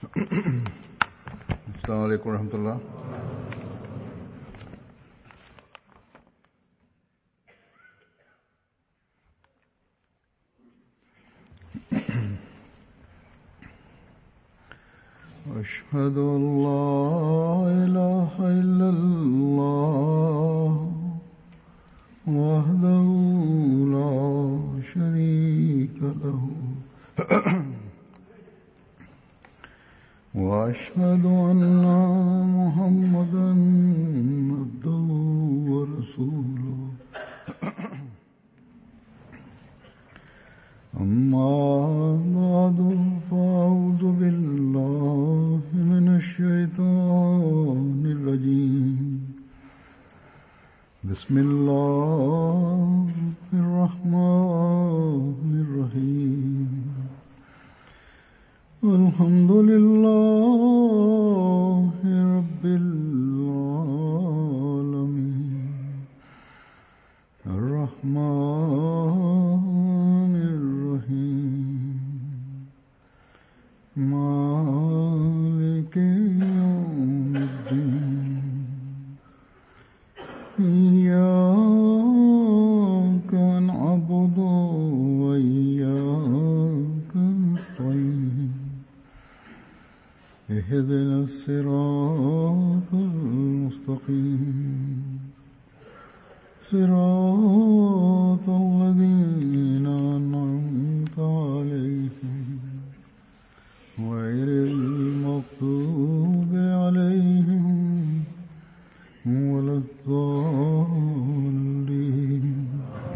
السلام عليكم ورحمة الله أشهد أن لا إله إلا الله وحده لا شريك له وأشهد أن محمدا عبده ورسوله أما بعد فأعوذ بالله من الشيطان الرجيم بسم الله الرحمن الرحيم الحمد لله رب العالمين الرحمن الرحيم مالك يوم الدين إياك نعبد وإياك نستعين اهدنا الصراط المستقيم صراط الذين أنعمت عليهم غير المغضوب عليهم ولا الضالين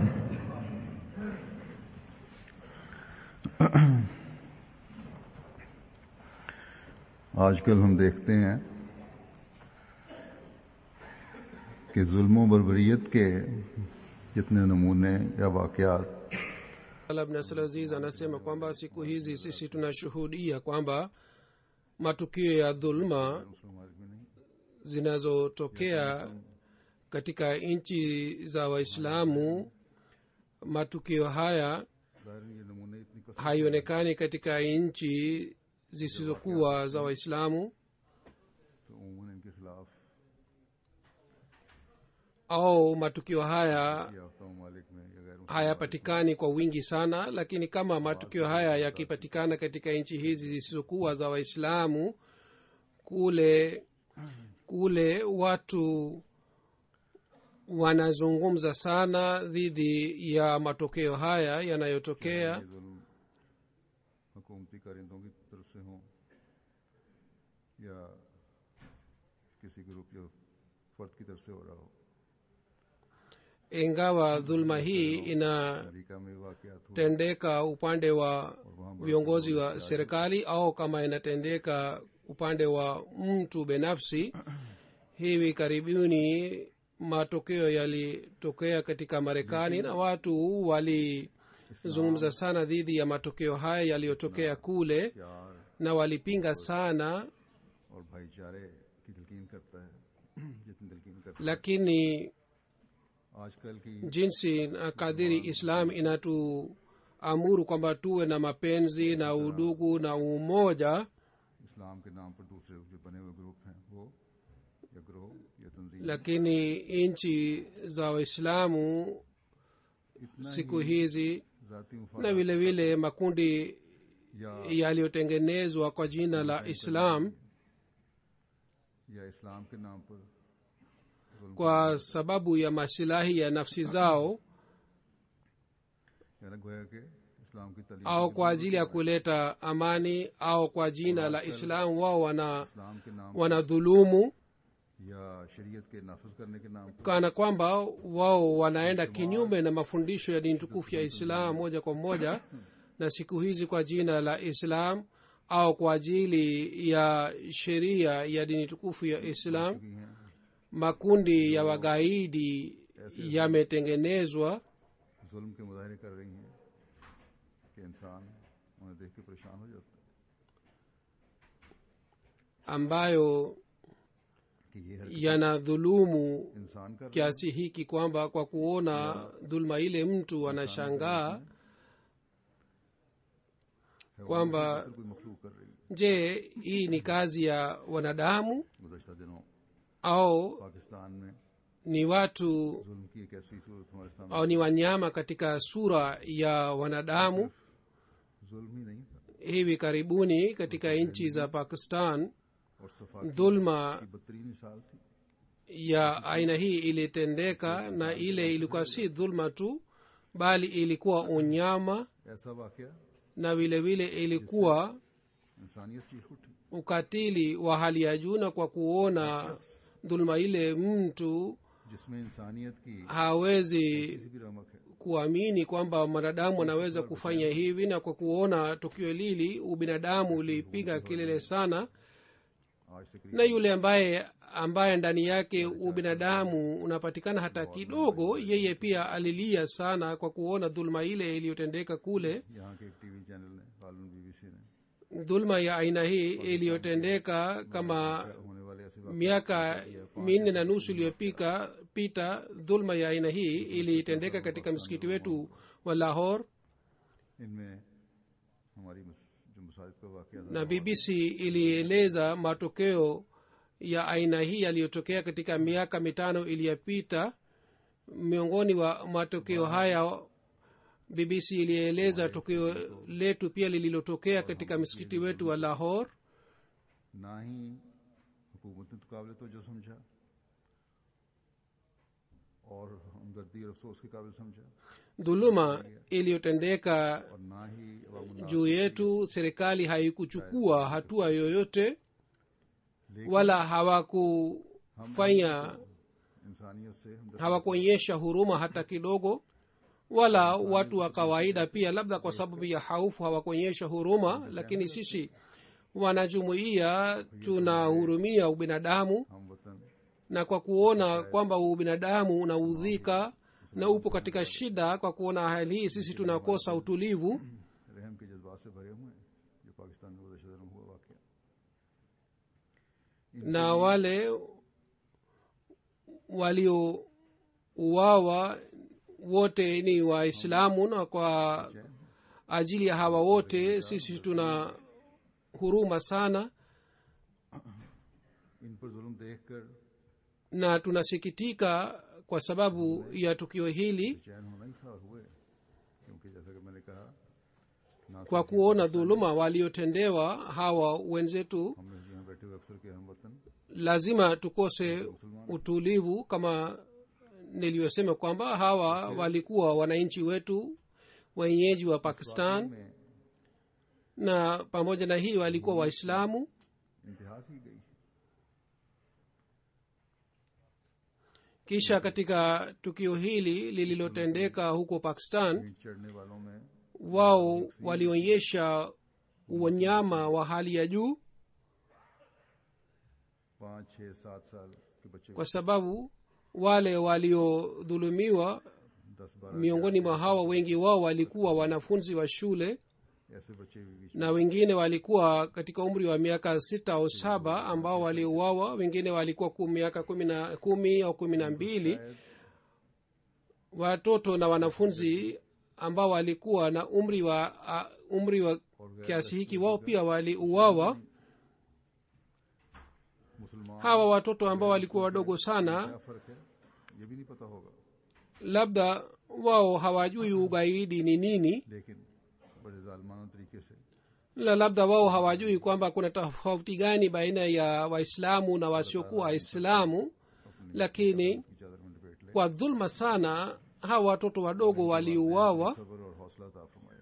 आजकल हम देखते हैं कि जुल्म बरबरीत के जितने नमूने या वाकयात Abnasalaziz anasema kwamba siku hizi sisi tunashuhudia kwamba matukio ya dhuluma zinazotokea katika nchi za waislamu matukio haya haionekani katika nchi zisizokuwa za waislamu तो उमूमन इनके खिलाफ au matukio haya याफ्ता ममालिक में या गैर hayapatikani kwa wingi sana lakini kama matukio haya yakipatikana katika nchi hizi zisizokuwa za waislamu kule kule watu wanazungumza sana dhidi ya matokeo haya yanayotokea ये जुल्म हुकूमती कारिंदों की तरफ से हों या किसी ग्रुप या फर्द की तरफ से हो रहा हो ingawa dhuluma hii ina America में वाकयात हुए tendeka upande wa viongozi wa serikali au kama inatendeka upande wa mtu binafsi hivi karibuni matokeo yalitokea katika marekani na watu walizungumza sana dhidi ya matokeo haya yaliyotokea kule प्यार na walipinga sana और भाईचारे की तलकीन करता है जितनी तलकीन करता lakini है आजकल की jinsi na kadiri islam inatuamuru kwamba tuwe na mapenzi na udugu na umoja इस्लाम के नाम पर दूसरे जो बने हुए ग्रुप हैं वो या ग्रोह या तंजीम lakini nchi za waislamu इतना siku hizi जाती na मुफाद vile vile makundi या yaliyotengenezwa kwa jina la islam या इस्लाम के नाम पर जुल्म kwa sababu ya masilahi ya nafsi zao यानी गोया के इस्लाम की तलीम au kwa ajili ya kuleta amani au kwa jina la islam wao wana इस्लाम के नाम wanadhulumu या शरीयत के नाफज करने के नाम पर kana kwamba wao wanaenda kinyume na mafundisho ya dini tukufu ya islam moja kwa moja na siku hizi kwa jina la islam au kwa ajili ya sheria ya dini tukufu ya islam की हैं makundi ya wagaidi yametengenezwa जुल्म के मुजाहरे कर रही हैं कि इंसान उन्हें देख के परेशान हो जाता है ambayo कि ये हरकत yanadhulumu इंसान कर रहा है kiasi hiki kwamba kwa kuona dhuluma ile mtu anashangaa kwamba तो कोई मखलूक कर रही है je hii ni kazi ya wanadamu गुजशत दिनों au पाकिस्तान में ni watu जुल्म की एक ऐसी सूरत हमारे सामने au ni wanyama katika sura ya wanadamu जुल्म ही नहीं था hivi karibuni katika nchi za pakistan और सफा की dhulma बदतरीन मिसाल थी ya aina hii ilitendeka na ile ilikuwa si dhulma tu bali ilikuwa unyama ऐसा वाकया na vile vile ilikuwa इंसानियत चीख उठी ukatili wa hali ya juu na kwa kuona dhulma ile mtu जिसमें इंसानियत की hawezi किसी भी रमक है kuamini kwamba mwanadamu anaweza kufanya hivi na kwa kuona tukio lili ubinadamu ulipiga kelele sana आज से करीब na yule ambaye ambaye ndani yake ubinadamu unapatikana hata kidogo yeye pia alilia sana kwa kuona dhulma ile iliyotendeka kule यहाँ के एक TV channel ने गालन BBC ने dhulma ya aina hii iliyotendeka kama होने वाले ऐसे वाकये miaka minne na nusu iliyopika pita dhulma ya aina hii ilitendeka katika msikiti wetu wa lahor इनमें हमारी मस- जो मसाजिद का वाकया था na bbc ilieleza matokeo ya aina hii yaliyotokea katika miaka mitano iliyopita miongoni wa matokeo haya bbc ilieleza tokeo letu pia lililotokea katika msikiti wetu wa lahor ना ही हुकूमत ने तो काबिल तो जो समझा और हमदर्दी और अफसोस के काबिल समझा dhuluma iliyotendeka और ना ही अवामुन juu yetu serikali haikuchukua hatua yoyote wala hawakufanya इंसानियत से हमदर्दी hawakuonyesha huruma hata kidogo wala watu wa kawaida pia labda kwa sababu ya haufu hawakuonyesha huruma lakini sisi wanajumuiya tunahurumia ubinadamu हम वतन na kwa kuona kwamba ubinadamu unaudhika na upo katika shida kwa kuona hali hii sisi tunakosa utulivu रहम के जज्बात से भरे हुए हैं जो पाकिस्तान में गुजशत दिनों हुआ वाकया na wale waliouawa wote ni waislamu na kwa ajili ya hawa wote sisi tuna huruma sana इन पर जुल्म देख कर na tunasikitika kwa sababu ya tukio hili चैन होना ही था और हुए क्योंकि जैसा कि मैंने कहा ना kwa kuona dhuluma waliotendewa hawa wenzetu हम लोग यहाँ बैठे हुए अक्सर के हम वतन lazima tukose utulivu kama niliyosema kwamba hawa walikuwa wananchi wetu wenyeji wa pakistan में na pamoja na hii walikuwa waislamu इंतहा की गई kisha katika tukio hili lililotendeka huko pakistan ईंट चढ़ने वालों में wao walionyesha unyama wa hali ya juu पाँच छः सात साल के बच्चे kwa sababu wale waliodhulumiwa दस बारह miongoni mwa hawa wengi wao walikuwa wanafunzi wa shule ऐसे बच्चे भी बीच na wengine walikuwa katika umri wa miaka sita au saba ambao waliuawa wengine walikuwa ku miaka kumi na kumi au kumi na mbili watoto na wanafunzi ambao walikuwa na umri wa uh, umri wa kiasi hiki wao pia waliuawa मुसलमान hawa watoto ambao walikuwa wadogo sana क्या फर्क है ये भी नहीं पता होगा labda wao hawajui ugaidi ni nini लेकिन बड़े जालमाना तरीके से la labda wao hawajui kwamba kuna tofauti gani baina ya waislamu na wasiokuwa waislamu lakini की चादर में लपेट ले kwa dhulma sana hawa watoto wadogo waliuawa सब्र और हौसला था फरमाया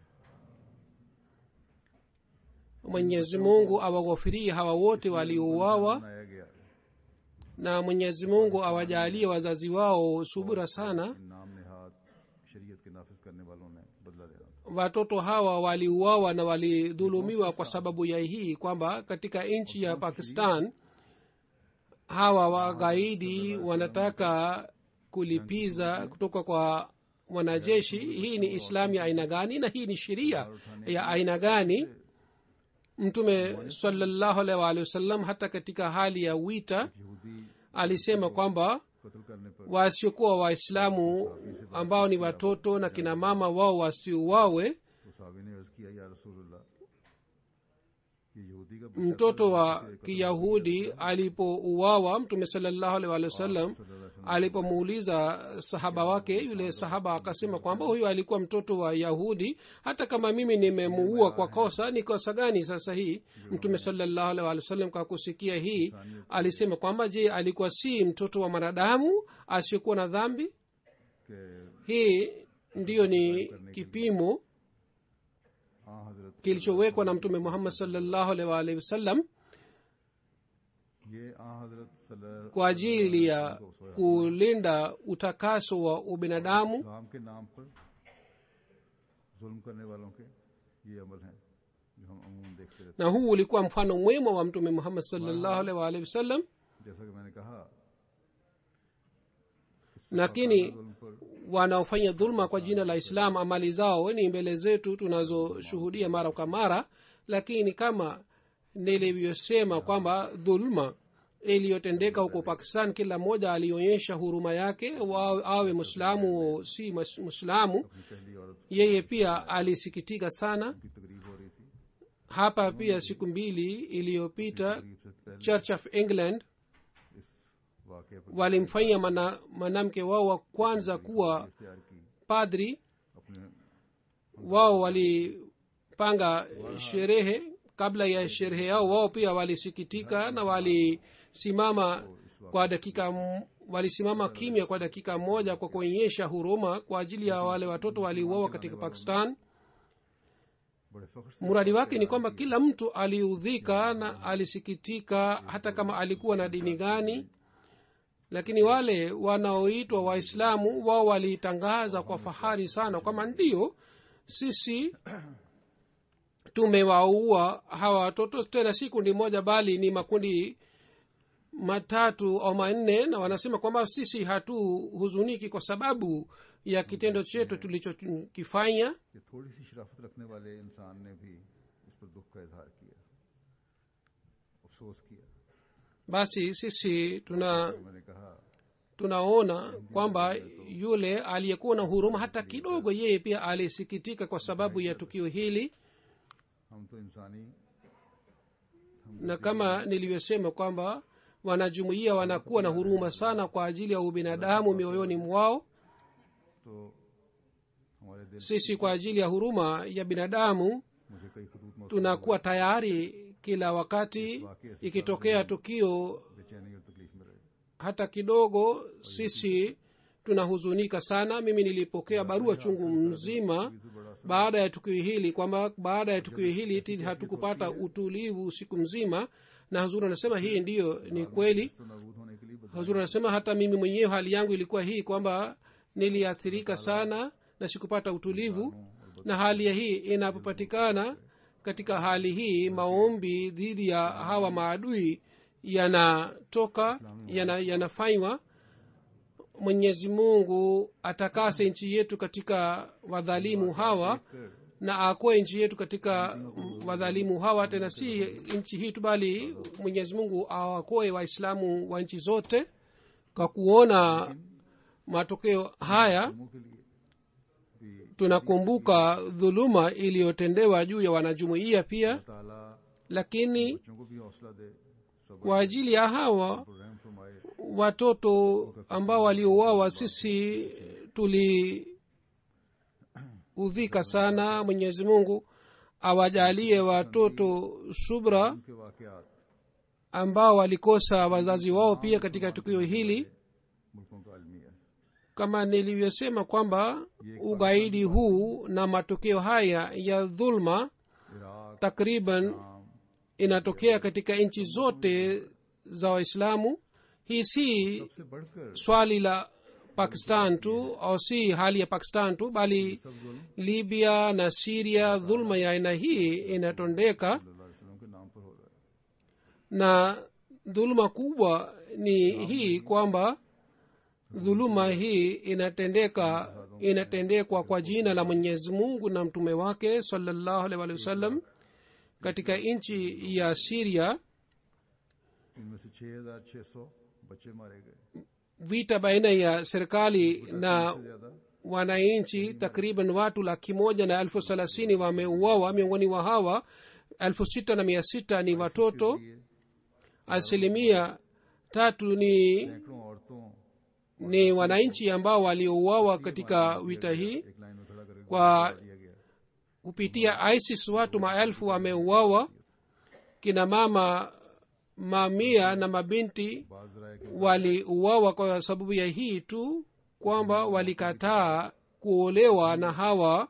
mwenyezi mungu awaghofirie hawa wote waliouawa बनाया गया na mwenyezi mungu awajalie wazazi wao subira sana नाम नेहाद शरीयत के नाफिज करने वालों ने बदला लेना था watoto hawa waliuawa na walidhulumiwa kwa sababu ya hii kwamba katika nchi ya pakistan hawa wagaidi wanataka kulipiza kutoka kwa wanajeshi hii ni islamu ya aina gani na hii ni sheria ya aina gani mtume salallahu alaihi waalihi wasallam hata katika hali ya wita यहूदी alisema kwamba कत्ल करने पर wasiokuwa waislamu ambao ni watoto na kina mama wao wasiuawe तो साहबी ने अर्ज किया या रसूलुल्लाह कि यहूदी का बच्चा mtoto wa kiyahudi alipouawa mtume salallahu alaihi waalihi wasallam alipomuuliza sahaba wake yule sahaba akasema kwamba huyu alikuwa mtoto wa yahudi hata kama mimi nimemuua kwa kosa ni kosa gani sasa hii mtume salallahu alaihi waalihi wasallam kwa kusikia hii alisema kwamba je alikuwa si mtoto wa mwanadamu asiyekuwa na dhambi के hii ndiyo ni kipimo हाँ हजरत kilichowekwa na mtume muhammad salllahu alaihi waalihi wasallam ये आ हजरत सल्लल्लाहु kwa ajili ya kulinda utakaso wa ubinadamu इस्लाम के नाम पर जुल्म करने वालों के ये अमल हैं जो हम अमूमन देखते रहते na huu ulikuwa mfano mwema wa mtume muhammad salllahu alaihi waalihi wasallam हैं जैसा कि मैंने कहा lakini जुल्म पर wanaofanya dhulma kwa jina la islam amali zao ni mbele zetu tunazoshuhudia mara kwa mara lakini kama nilivyosema kwamba dhulma iliyotendeka huko pakistan kila mmoja alionyesha huruma yake wa- awe mwislamu si mus- mwislamu अपनी पहली औरत yeye pia alisikitika sana की तकरीब हो रही थी hapa pia siku mbili iliyopita तकरीब से पहले church of england इस वाक़े पर walimfanya mana- mwanamke wao wa kwanza kuwa इख्तियार की padri अपने wao walipanga sherehe kabla ya sherehe yao wao pia walisikitika na walisimama kwa dakika m- walisimama kimya kwa dakika moja kwa kuonyesha huruma kwa ajili ya wale watoto waliuawa katika pakistan बड़े फख्र से mradi wake ni kwamba kila mtu aliudhika na alisikitika hata kama alikuwa na dini gani lakini wale wanaoitwa waislamu wao walitangaza kwa fahari sana kwamba ndio sisi tumewaua hawa watoto tena si kundi moja bali ni makundi matatu au manne na wanasema kwamba sisi hatuhuzuniki kwa sababu ya kitendo chetu tulichokifanya कि थोड़ी सी शराफत रखने वाले इंसान ने भी इस पर दुख का इजहार किया अफसोस किया basi sisi tuna तो मैंने कहा tunaona kwamba yule aliyekuwa na huruma hata kidogo yeye pia alisikitika kwa sababu ya tukio hili हम तो इंसानी na kama nilivyosema kwamba wanajumuia wanakuwa na huruma sana kwa ajili ya ubinadamu mioyoni mwao तो हमारे दिल sisi kwa ajili ya huruma ya binadamu मुझे कई खतूत मौसू tunakuwa tayari kila wakati ikitokea tukio बेचैनी और तकलीफ में रहे hata kidogo sisi tunahuzunika sana mimi nilipokea barua chungu mzima तो बड़ा baada ya tukio hili kwamba baada ya tukio hili ti hatukupata utulivu siku mzima na hazuri anasema hii ndiyo ni kweli तो नाबूद होने के लिए बदला hazuri anasema hata mimi mwenyewe hali yangu ilikuwa hii kwamba niliathirika sana na sikupata utulivu na hali ya hii inapopatikana katika hali hii maombi dhidi ya hawa maadui yanatoka yana, yanafanywa mwenyezi mungu atakase nchi yetu katika wadhalimu hawa na akoe nchi yetu katika wadhalimu hawa tena si nchi hii tu bali mwenyezi mungu awakoe waislamu wa nchi zote kwa kuona matokeo haya मुंह के लिए भी tunakumbuka dhuluma iliyotendewa juu ya wanajumuiya pia ताला lakini बच्चों को भी हौसला दे सब kwa ajili ya hawa पर रहम फरमाए watoto ambao waliouawa sisi tuliudhika sana mwenyezi mungu awajalie watoto subra उनके वाकयात ambao walikosa wazazi wao pia katika tukio hili मुल्कों का अलमिया है kama nilivyosema kwamba ugaidi huu na matokeo haya ya dhulma Iraq takriban शाम inatokea katika nchi zote za waislamu hii si सबसे बढ़कर swali la pakistan tu au si hali ya pakistan tu bali सब जुल्म libya na siria dhulma ya aina hii inatondeka सल्लल्लाहु अलैहि वसल्लम के नाम पर हो रहा है na dhuluma kubwa ni hii kwamba dhuluma hii inatendeka inatendekwa kwa jina la mwenyezi mungu na mtume wake salallahu alaihi waalihi wasallam katika nchi ya siria इनमें से छह हजार छह सौ बच्चे मारे गए vita baina ya serikali na से ज्यादा wananchi takriban watu laki moja na elfu thelathini wameuawa miongoni wa hawa elfu sita na mia sita ni watoto के लिए asilimia tatu ni सैकड़ों औरतों ni wananchi ambao waliouawa katika vita hii एक line में खड़ा करके kwa दिया गया kupitia isis watu maelfu wameuawa kina mama mamia na mabinti बाज राय के waliuawa kwa sababu ya hii tu kwamba walikataa kuolewa na hawa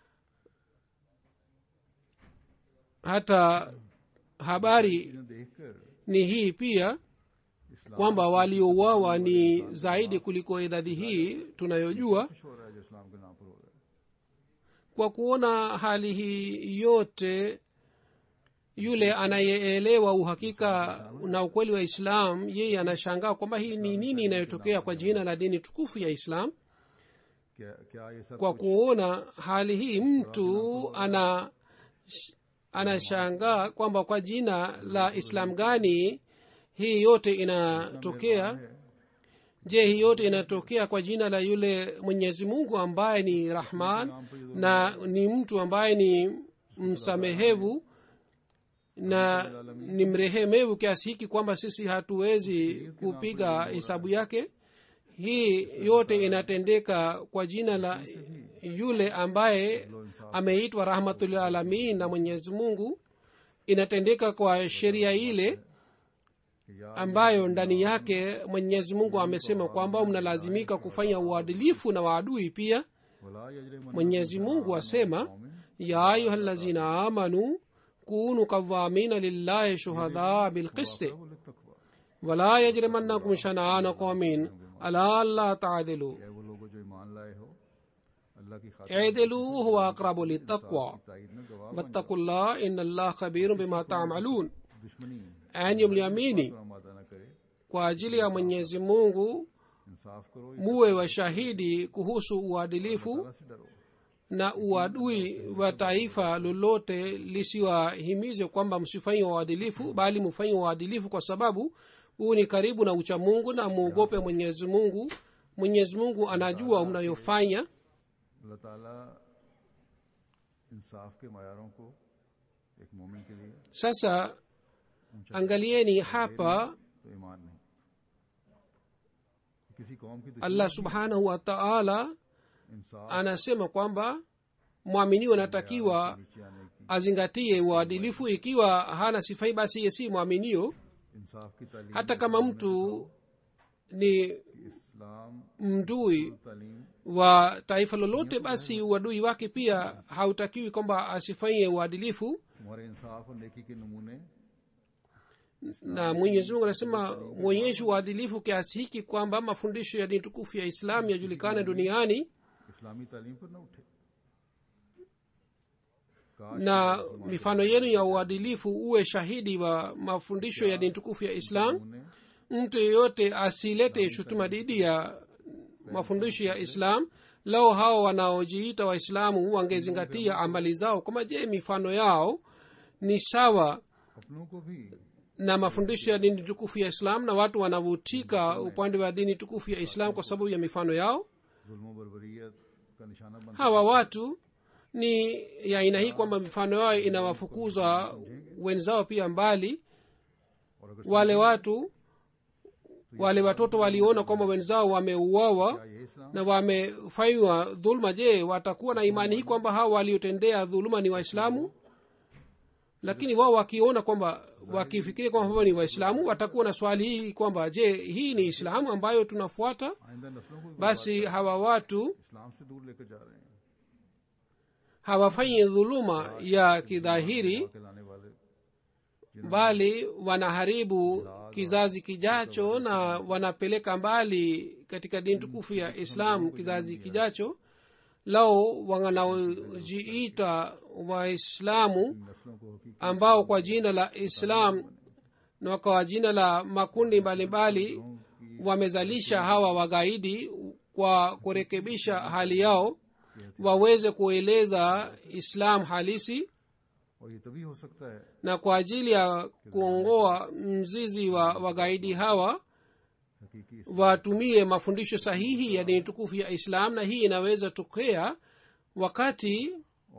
hata habari चीजें देखकर ni hii pia इस्लाम kwamba waliouawa ni zaidi kuliko idadi hii tunayojua खुश हो रहा है जो इस्लाम के नाम पर हो रहा है kwa kuona hali hii yote yule anayeelewa uhakika na ukweli wa islam yeye anashangaa kwamba hii ni nini inayotokea kwa jina la dini tukufu ya islam क्या क्या ये सब kwa kuona hali hii mtu ana anashangaa kwamba kwa jina la islam gani hii yote inatokea है je hii yote inatokea kwa jina la yule mwenyezi mungu ambaye ni rahman na ni mtu ambaye ni msamehevu na ni mrehemevu kiasi hiki kwamba sisi hatuwezi kupiga hesabu yake hii yote inatendeka kwa jina la yule ambaye ameitwa rahmatulalamin na mwenyezi mungu inatendeka kwa sheria ile कि या ambayo ndani yake mwenyezi mungu amesema kwamba mnalazimika kufanya uadilifu na waadui pia वला यजरिमन्नकुम mwenyezi mungu asema ya ayuha lazina amanu kunu qawamina lillahi shuhadaa bilqisti लित्तक़वा wala yajrimannakum shana'ana qaumin ala alla ta'dilu क्या वो लोग जो ईमान लाए हो अल्लाह की खातिर i'dilu huwa aqrabu littaqwa ताईद में गवाह बन wattaqullah inna allah khabirun bima ta'malun दुश्मनी enyi mliamini तो आमादा न करे kwa ajili ya mwenyezi mungu इंसाफ करो muwe washahidi kuhusu uadilifu अल्लाह से डरो na uadui wa taifa lolote lisiwahimize kwamba msifanye uadilifu bali mfanye uadilifu kwa sababu huu ni karibu na ucha mungu na muogope mwenyezi mungu mwenyezi mungu anajua mnayofanya अल्लाह ताला इंसाफ के मायारों को एक मोमिन के लिए sasa angalieni hapa तो ईमान नहीं किसी कौम की allah subhanahu wa taala इंसाफ anasema kwamba mwaminiwa anatakiwa नीचे आने की azingatie uadilifu ikiwa hana sifai basi ye si mwaminio इंसाफ की तालीम hata kama mtu ni इस्लाम mdui तालीम wa taifa lolote basi uadui wake pia hautakiwi kwamba asifanye uadilifu तुम्हारे इंसाफ और नेकी के नमूने na mwenyezi mungu anasema mwonyeshe uadilifu kiasi hiki kwamba mafundisho ya dini tukufu ya islamu yajulikane duniani इस्लामी तालीम पर न उठे काश na mifano yenu ya uadilifu uwe shahidi wa mafundisho ya dini tukufu ya islam नमूने mtu yeyote asilete shutuma dhidi ya mafundisho ya islam lao hao wanaojiita waislamu wangezingatia amali zao kama je mifano yao ni sawa अपनों को भी na mafundisho ya dini tukufu ya islam na watu wanavutika upande wa dini tukufu ya islam kwa sababu ya mifano yao जुल्म बरबरीत का निशाना बन hawa watu ni ya aina hii kwamba mifano yao inawafukuza wenzao pia mbali और अगर wale watu wale watoto waliona kwamba wenzao wameuawa क्या ये इस्लाम na wamefanywa dhuluma je watakuwa na imani hii kwamba hawa waliotendea dhuluma ni waislamu lakini wao wakiona kwamba wakifikiria kwamba hawa ni waislamu watakuwa na swali hii kwamba je hii ni islamu ambayo tunafuata आइंदा नस्लों को भी basi hawa watu इस्लाम से दूर लेकर जा रहे हैं hawafanyi dhuluma ya kidhahiri के लाने वाले bali wanaharibu kizazi kijacho na wanapeleka mbali katika dini tukufu ya islam kizazi kijacho lao wanaojiita waislamu नस्लों को हकीकी ambao kwa jina la islam na kwa jina la makundi mbalimbali wamezalisha hawa wagaidi kwa kurekebisha hali yao waweze kueleza islam halisi और ये तभी हो सकता है na kwa ajili ya kuongoa mzizi wa wagaidi hawa हकीकी watumie mafundisho sahihi ya dini tukufu ya islam na hii inaweza tokea wakati और दूसरे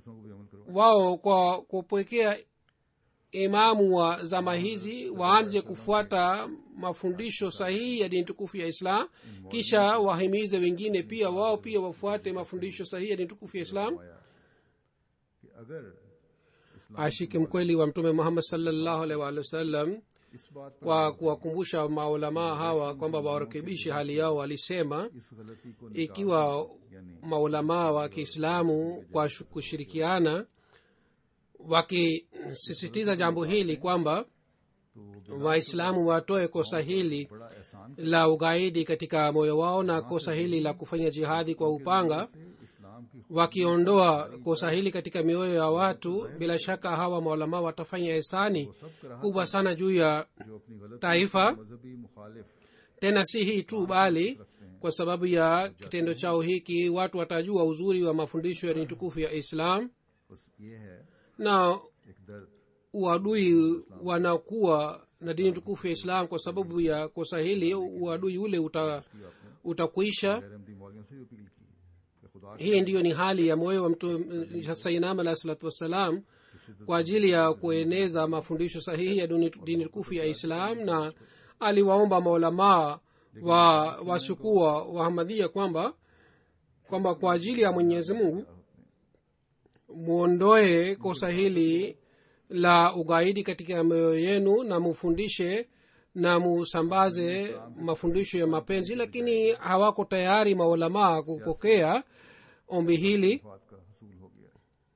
दूसरों को भी अमल करवाएं wao kwa kupwekea imamu wa zama hizi waanze kufuata mafundisho sahihi ya dini tukufu ya islam kisha wahimize wengine pia wao pia wafuate mafundisho sahihi ya dini tukufu ya islam आया कि अगर इस्लाम ashiki mkweli wa mtume muhammad salllahu alaihi waalihi wasallam इस बात पर kwa kuwakumbusha maulamaa hawa kwamba warekebishe hali yao walisema इस गलती को निकाल ikiwa यानी maulamaa wa kiislamu kwa shu- kushirikiana wakisisitiza jambo hili kwamba तो वो waislamu watoe kosa hili बड़ा एहसान la ugaidi katika moyo wao na kosa hili la kufanya jihadi kwa upanga से इस्लाम की wakiondoa kosa hili katika mioyo ya watu bila shaka hawa maulamaa watafanya hisani सब कराह kubwa sana juu ya जो अपनी गलत taifa मजहबी मुखालिफ tena si hii tu bali kwa sababu ya kitendo chao hiki watu watajua uzuri wa mafundisho ya dini tukufu ya islam बस ये है na एक दर्द uadui wanakuwa na dini tukufu ya islam kwa sababu ya kosa hili uadui ule uta, की आपने utakwisha गैर अहमदी मौलियों से भी अपील की कि खुदा hii ndiyo ni hali ya moyo wa mtu sainam alahi salatu wassalam kwa ajili ya kueneza mafundisho sahihi ya duni- dini tukufu ya islam na aliwaomba maulamaa wa wasukua wahamadhia kwamba kwamba kwa ajili ya mwenyezi mungu mwondoe kosa hili la ugaidi katika mioyo yenu na mufundishe na musambaze mafundisho ya mapenzi lakini hawako tayari maulamaa kupokea ombi hili बात का हसूल हो गया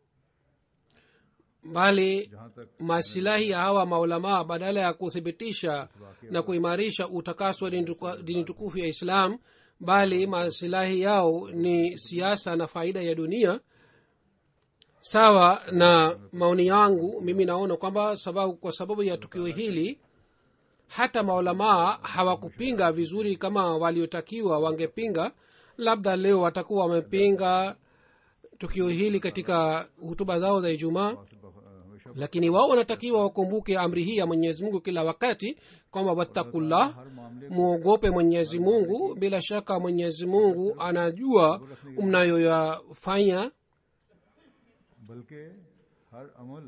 bali जहाँ तक masilahi ya hawa maulamaa badala ya kuthibitisha na kuimarisha utakaso wa dini tuku- dini tukufu ya islam bali masilahi yao ni siasa na faida ya dunia sawa na maoni yangu mimi naona kwamba sababu kwa sababu ya tukio hili hata maulamaa hawakupinga vizuri kama waliotakiwa wangepinga labda leo watakuwa wamepinga tukio hili katika hutuba zao za ijumaa से बफ- हमेशा lakini wao wanatakiwa wakumbuke amri hii ya mwenyezi mungu kila wakati kwamba wattakullah हर मामले mwogope mwenyezi mungu bila shaka mwenyezi mungu anajua mnayoyafanya बल्कि हर अमल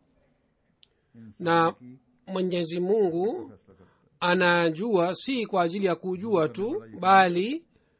इंसान na की mwenyezi mungu फैसला करता है anajua si kwa ajili ya kujua tu bali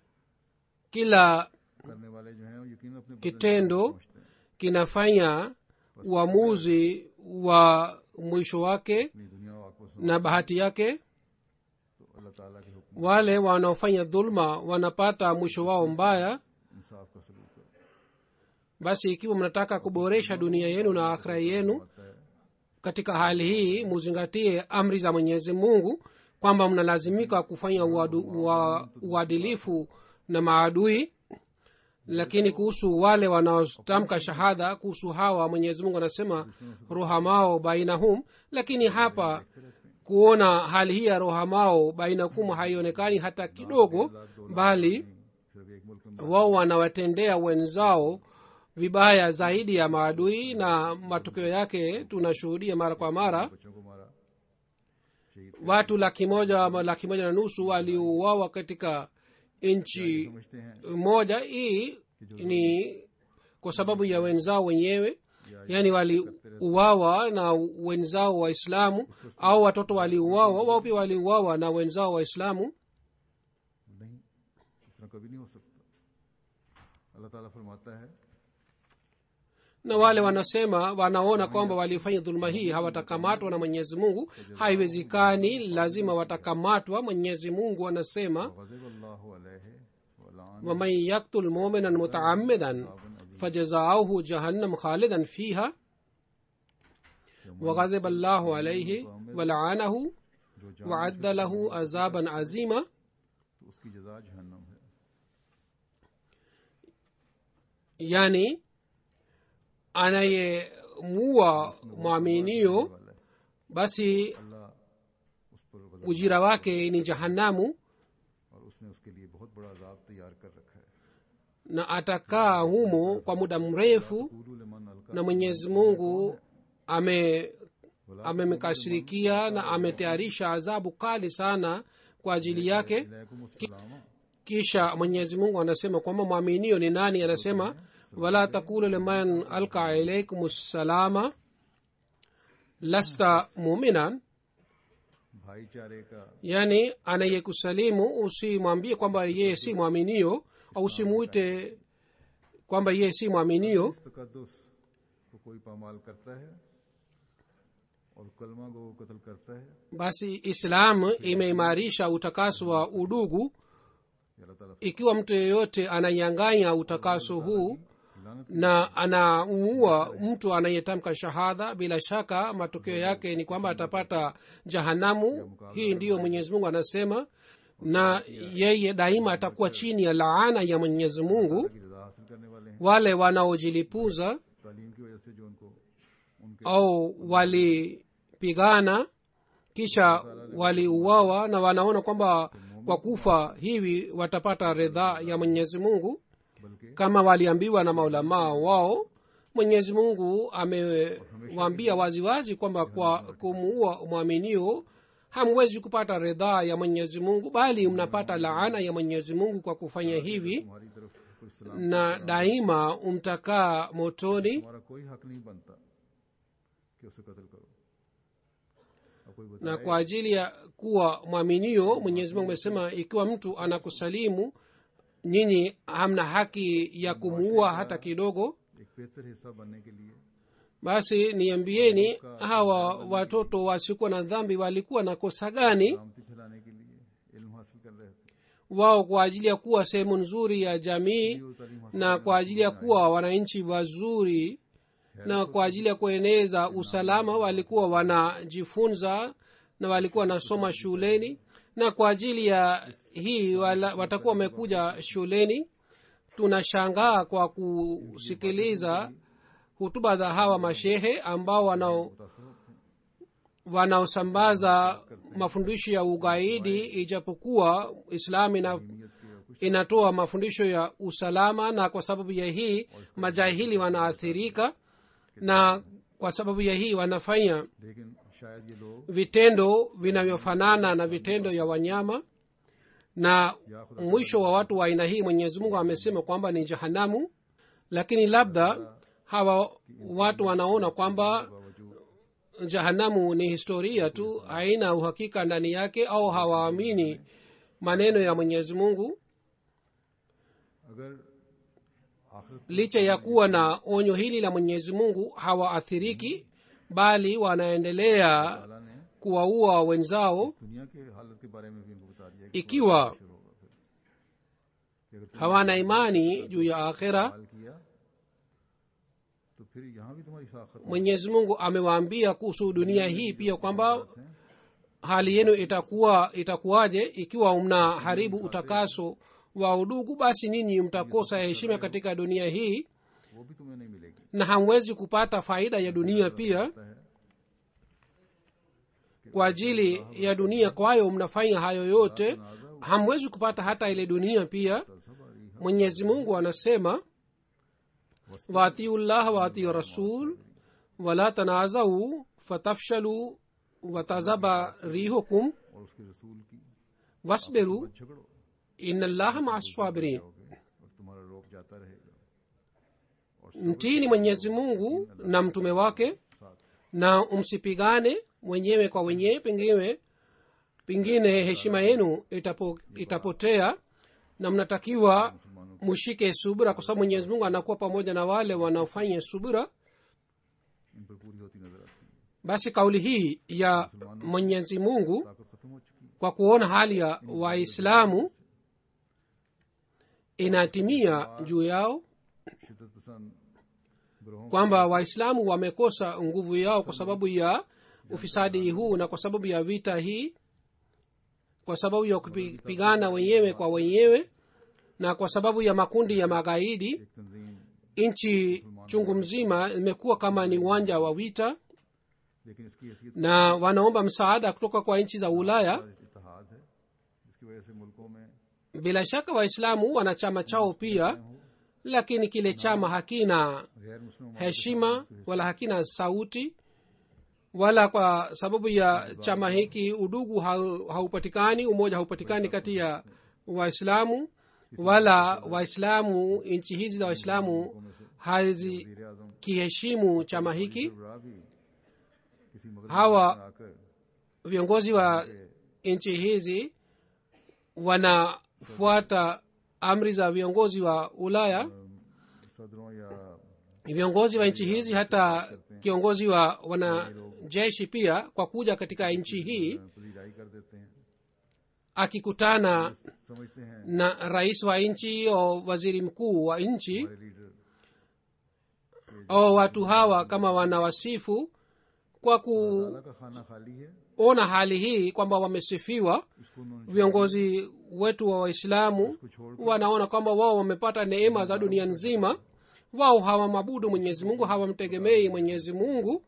kila करने वाले जो हैं वो यकीन अपने बदले kitendo समझते हैं kinafanya uamuzi wa mwisho wake अपनी दुनिया और आंखों से na bahati yake तो अल्लाह ताला के हुक्म wale wanaofanya dhulma wanapata mwisho wao mbaya इंसाफ का सलूक करो basi ikiwa mnataka kuboresha dunia yenu na akhira yenu आता है katika hali hii muzingatie amri za mwenyezi mungu kwamba mnalazimika kufanya uadu, ua, uadilifu na maadui lakini kuhusu wale wanaotamka shahada kuhusu hawa mwenyezi mungu anasema rohamao bainahum lakini hapa kuona hali hii ya rohamao bainakum haionekani hata kidogo bali सिर्फ एक मुल्क में wao wanawatendea wenzao vibaya zaidi ya maadui na matokeo yake tunashuhudia mara kwa mara बच्चों को मारा शहीद watu laki moja ama laki moja na nusu waliouawa katika nchi समझते हैं moja hii ni kwa sababu ya wenzao wenyewe yaani waliuawa na wenzao waislamu au watoto waliuawa wao pia waliuawa na wenzao waislamu नहीं इस तरह कभी नहीं हो सकता अल्लाह ताला फरमाता है na wale wanasema wanaona kwamba walifanya dhuluma hii hawatakamatwa na mwenyezi mungu haiwezekani lazima watakamatwa mwenyezi mungu anasema गज़ब अल्लाह अलैहि वलान waman yaktul muminan mutaamidan fajazauhu jahannam khalidan fiha waghadhiba llahu alaihi walaanahu जो जान waadda lahu azaban azima तो उसकी जजा जहन्नम है yani anayemuua mwaminio वाला है basi अल्लाह उस पर गज़ब ujira wake ni jahannamu और उसने उसके लिए बहुत बड़ा अजाब तैयार कर रखा है na atakaa humo kwa muda mrefu कूलू लिमन Alka na mwenyezi mungu ame amemkashirikia na ametayarisha adhabu kali sana kwa ajili yake अलैकुम अस्सलाम kisha mwenyezi mungu anasema kwamba mwaminio ni nani anasema wala takulu liman alka ilaikum ssalama lasta muminan भाईचारे का yani anayekusalimu usimwambie kwamba yeye si mwaminio au usimuite kwamba yeye si mwaminio इस तकदस को कोई पामाल करता है और कलमा को कत्ल करता है basi islam imeimarisha utakaso wa udugu ये अल्लाह ताला ikiwa mtu yeyote ananyang'anya utakaso huu लानत na anamuua mtu anayetamka shahada bila shaka matokeo yake ni kwamba atapata jahanamu hii ndiyo mwenyezi mungu anasema na yeye daima atakuwa chini ya laana ya mwenyezi mungu की रजा हासिल करने वाले हैं wale wanaojilipuza तालीम की वजह से जो उनको उनके au walipigana kisha waliuawa na wanaona kwamba kwa kufa hivi watapata ridhaa ya mwenyezi mungu बल्कि kama waliambiwa na maulamaa wao mwenyezi mungu amewaambia waziwazi kwamba kwa kumuua mwaminio hamwezi kupata ridhaa ya mwenyezi mungu bali mnapata laana ya mwenyezi mungu kwa kufanya hivi तुम्हारी तरफ कोई सलाम na daima mtakaa motoni हमारा कोई हक नहीं बनता कि उसे कत्ल करो अब कोई na बताए kwa ajili ya kuwa mwaminio mwenyezi mungu amesema ikiwa mtu anakusalimu nyinyi hamna haki ya kumuua hata kidogo एक बेहतर हिस्सा बनने के लिए basi niambieni hawa watoto wasiokuwa na dhambi walikuwa na kosa gani सलामती फैलाने के लिए इल्म हासिल कर रहे थे wao kwa ajili ya kuwa sehemu nzuri ya jamii जो तालीम हासिल na kwa ajili ya kuwa wananchi wazuri na kwa ajili ya kueneza usalama walikuwa wanajifunza na walikuwa wanasoma shuleni na kwa ajili ya hii wala, watakuwa wamekuja shuleni tunashangaa kwa kusikiliza hutuba za hawa mashehe ambao wanao मुतासर होते हैं wanaosambaza mafundisho ya ugaidi ijapokuwa islam ina, नीयत के और कुछ inatoa mafundisho ya usalama na kwa sababu ya hii majahili wanaathirika na kwa sababu ya hii wanafanya लेकिन शायद ये लोग vitendo vinavyofanana na vitendo ya wanyama na mwisho wa watu wa aina hii mwenyezi mungu amesema kwamba ni jahanamu lakini labda hawa watu wanaona kwamba बावजूद jahanamu ni historia tu haina uhakika ndani yake au hawaamini maneno ya mwenyezi mungu अगर आखिरत licha ya kuwa na onyo hili la mwenyezi mungu hawaathiriki bali wanaendelea ताला ने kuwaua wenzao दुनिया के हालत के बारे में भी इनको बता दिया कि ikiwa शुरू होगा फिर कि अगर तुमने hawana imani juu ya akhira हाल किया तो फिर यहाँ भी तुम्हारी साखत mwenyezi mungu amewaambia kuhusu dunia hii pia kwamba है hali yenu itakuwa itakuwaje ikiwa mnaharibu utakaso wa udugu basi ninyi mtakosa heshima katika dunia hii वो भी तुम्हें नहीं मिलेगी na hamwezi kupata faida ya dunia pia पता है kwa ajili ya dunia kwayo mnafanya hayo yote hamwezi kupata hata ile dunia pia तलसबारी mwenyezi mungu anasema waatiu llah waatiu rasul wala tanazau fatafshalu watazaba rihukum और उसके रसूल की wasbiru झगड़ो ina llaha maa sabirin जाओगे और तुम्हारा रोक जाता रहेगा mtini mwenyezi mungu na mtume wake साथ na msipigane wenyewe kwa wenyewe pengine pengine heshima yenu itapo, itapotea na mnatakiwa mushike subira kwa sababu mwenyezi mungu anakuwa pamoja na wale wanaofanya subira इन पर पूरी होती नजर आती है basi kauli hii ya mwenyezi mungu ताकत खत्म हो चुकी है kwa kuona hali ya waislamu inatimia juu yao शिद्दत पसंद ग्रोहों kwamba waislamu wamekosa nguvu yao kwa sababu ya ufisadi huu na kwa sababu ya vita hii kwa sababu ya kupigana wenyewe kwa wenyewe na kwa sababu ya makundi ya magaidi एक तंजीम nchi chungu mzima imekuwa kama ni uwanja wa vita लेकिन इसकी हैसियत na wanaomba msaada kutoka kwa nchi za ulaya इतिहाद है जिसकी वजह से मुल्कों में bila shaka waislamu wana chama chao pia lakini kile chama hakina गैर मुस्लिम heshima wala hakina sauti wala kwa sababu ya chama hiki udugu hau- haupatikani umoja haupatikani kati ya waislamu wala waislamu nchi hizi za waislamu में से hazikiheshimu वजीर आजम chama hiki सरबराह भी किसी मगर hawa आकर viongozi wa nchi hizi wanafuata amri za viongozi wa ulaya सदरों या viongozi wa nchi hizi hata kiongozi wa wanajeshi pia kwa kuja katika nchi hii पजीराई कर देते हैं akikutana समझते हैं na rais wa nchi au waziri mkuu wa nchi हमारे leader au watu hawa kama wanawasifu kwa अल्लाह का खाना खाली है kuona hali hii kwamba wamesifiwa इसको उन्होंने viongozi wetu wa waislamu इसको छोड़ wanaona kwamba wao wamepata neema za dunia nzima wao hawamabudu mwenyezi mungu hawamtegemei mwenyezi mungu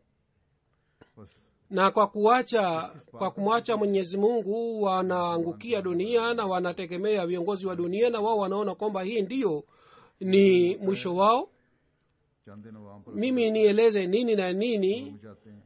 बस na kwa kuacha kwa kumwacha mwenyezi mungu wanaangukia dunia na wanategemea viongozi wa dunia na wao wanaona kwamba hii ndiyo ni mwisho wao चंद दिन आवाम पर mimi nieleze nini na nini जुल्म चाहते हैं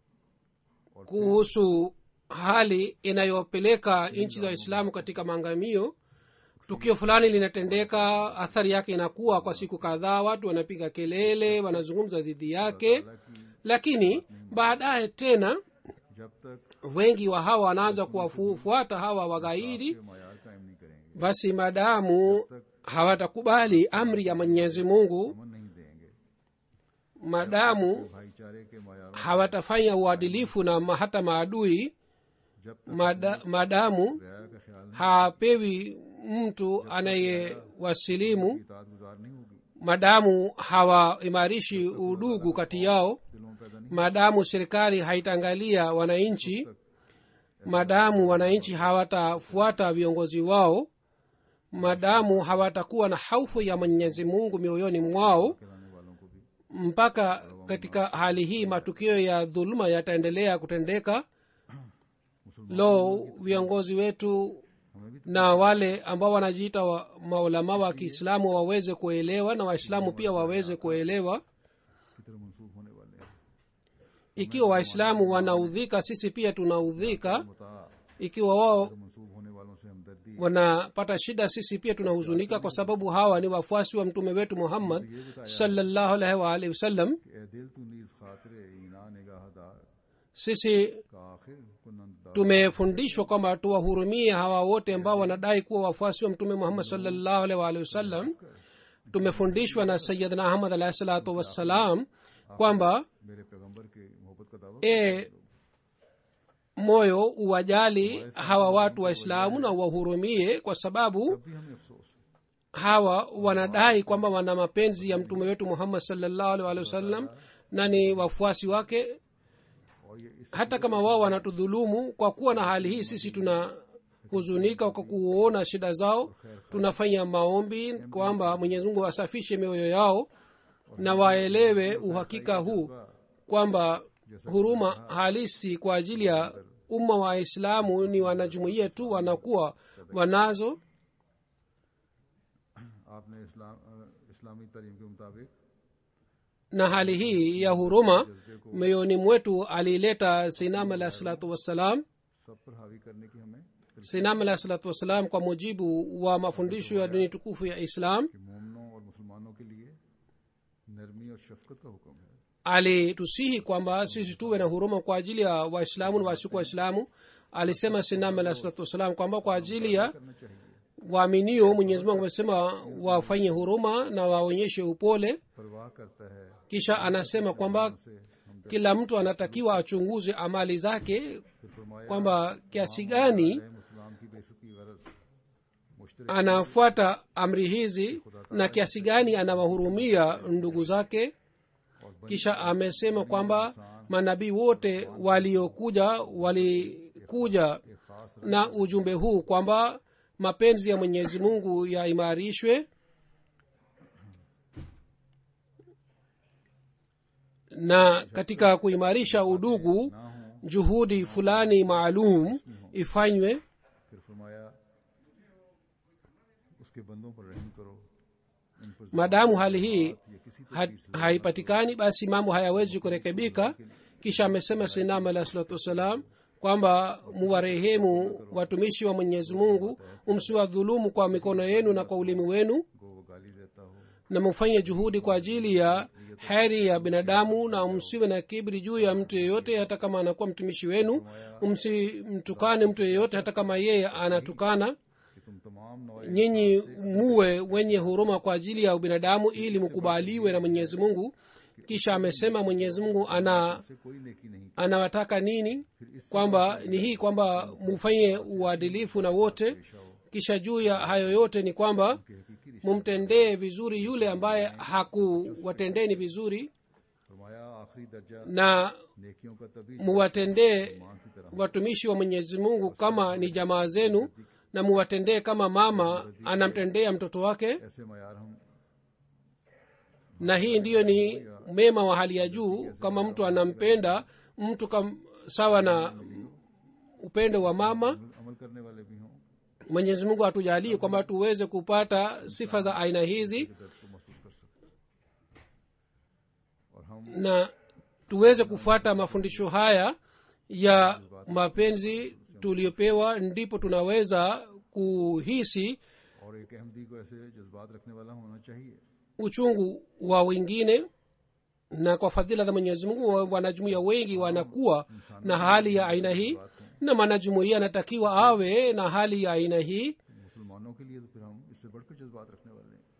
और kuhusu hali inayopeleka nchi za waislamu katika maangamio tukio fulani linatendeka athari yake inakuwa kwa siku kadhaa watu wanapiga kelele wanazungumza dhidi yake हालांकि lakini baadaye tena जब तक wengi wa hawa wanaanza kuwafuata hawa wagaidi ये मैार कायम नहीं करेंगे basi maadamu hawatakubali amri ya mwenyezi mungu अमन नहीं देंगे maadamu भाईचारे के मैारों hawatafanya uadilifu na ma- hata maadui जब तक mada, maadamu रियाया का ख्याल नहीं hapewi mtu anayewasilimu इतात गुजार नहीं होगी maadamu hawaimarishi udugu kati yao दिलों में पैदा नहीं maadamu serikali haitaangalia wananchi maadamu wananchi hawatafuata viongozi wao maadamu hawatakuwa na haufu ya mwenyezi mungu mioyoni mwao खिलाने वालों को भी mpaka katika hali hii matukio ya dhuluma yataendelea kutendeka मुसलमान lo viongozi wetu हमें भी na wale ambao wanajiita wa maulama wa kiislamu waweze kuelewa na waislamu pia waweze kuelewa की तरह मनसूब होने वाले हैं ikiwa waislamu wanaudhika sisi pia tunaudhika मुता ikiwa wao मनसूब होने वालों से हमदर्दी wanapata shida sisi pia tunahuzunika kwa sababu hawa ni wafuasi wa mtume wetu muhammad sallallahu alaihi wa alihi wasallam कि ए दिल तू नीज खातिर ईना निगाहदार sisi का आखिर कुनंदार tumefundishwa kwamba tuwahurumie hawa wote ambao wanadai kuwa wafuasi wa mtume muhammad sallallahu alaihi wa alihi wasallam tumefundishwa na sayidna ahmad alahi salatu wassalam kwamba मेरे पैगंबर के मोहब्बत का दावा e moyo uwajali hawa watu waislamu na uwahurumie kwa sababu तब भी हमें अफसोस hawa wanadai kwamba wana mapenzi ya mtume wetu muhammad salllahu alih walih wasallam na ni wafuasi wake और ये इस hata kama wao wanatudhulumu kwa kuwa na hali hii sisi tunahuzunika kwa kuona shida zao tunafanya maombi kwamba mwenyezi mungu asafishe mioyo yao na waelewe uhakika huu kwamba huruma halisi kwa ajili ya umma wa waislamu ni wanajumuia tu wanakuwa wanazo आपने इस्लाम अ, इस्लामी तालीम के मुताबिक na hali hii ya huruma mioyoni mwetu aliileta sinam alahi salatu wassalam सब पर हावी करने की हमें sinam alahi salatu wassalam kwa mujibu wa mafundisho ya dini tukufu ya islam कि मोमनों और मुसलमानों के लिए नरमी और शफकत का हुक्म है alitusihi kwamba sisi tuwe na huruma kwa ajili ya waislamu na wasiku waislamu alisema sinam alahi salatu wassalam kwamba kwa ajili ya करना चाहिए waaminio mwenyezi mungu amesema wafanye huruma na waonyeshe upole परवाह करता है kisha anasema kwamba से हम kila mtu anatakiwa achunguze amali zake फिर फरमाया kwamba kiasi gani मुसलाम की बेसत की गरज मुश्तरक anafuata amri hizi na kiasi gani anawahurumia ndugu zake kisha amesema kwamba manabii wote waliokuja walikuja एक खास na ujumbe huu kwamba mapenzi ya mwenyezi mungu yaimarishwe na katika kuimarisha udugu ना हो juhudi fulani maalum ifanywe फिर फरमाया उसके बंदों पर रहम करो इन पर maadamu hali hii या किसी ha- haipatikani basi mambo hayawezi kurekebika kisha amesema sinam alah salatu wassalam kwamba muwarehemu watumishi wa mwenyezi mungu msiwadhulumu kwa mikono yenu na kwa ulimi wenu को वो गाली देता हो na mufanye juhudi kwa ajili ya heri ya binadamu na msiwe na kibri juu ya mtu yeyote hata kama anakuwa mtumishi wenu msimtukane mtu yeyote hata kama yeye anatukana कि तुम तमाम नवाए nyinyi muwe wenye huruma kwa ajili ya ubinadamu ili mkubaliwe na mwenyezi mungu kisha amesema mwenyezi mungu ana से कोई नेकी नहीं anawataka nini kwamba ni hii kwamba mufanye uadilifu na wote kisha juu ya hayo yote ni kwamba कि हकीकी रिश्ते mumtendee vizuri yule ambaye hakuwatendeni vizuri फरमाया आखिरी दर्जा na नेकियों का तभी muwatendee मां की तरह watumishi wa mwenyezi mungu kama ni jamaa zenu na muwatendee kama mama anamtendea mtoto wake ऐसे मैार हम na hii ndiyo ni mema wa hali ya juu kama mtu anampenda mtu kam, sawa na upendo wa mama अमल करने वाले भी हों mwenyezi mungu atujalie kwamba tuweze kupata sifa za aina hizi के दर्द को महसूस कर सकें और हम na tuweze kufuata mafundisho haya ya mapenzi tuliyopewa ndipo tunaweza kuhisi और एक अहमदी को ऐसे जज्बात रखने वाला होना चाहिए uchungu wa wengine na kwa fadhila za mwenyezi mungu wa- wanajumuia wengi wanakuwa na hali ya aina hii na mwanajumuia anatakiwa awe na hali ya aina hii मुसलमानों के लिए तो फिर हम इससे बढ़कर जज्बात रखने वाले हैं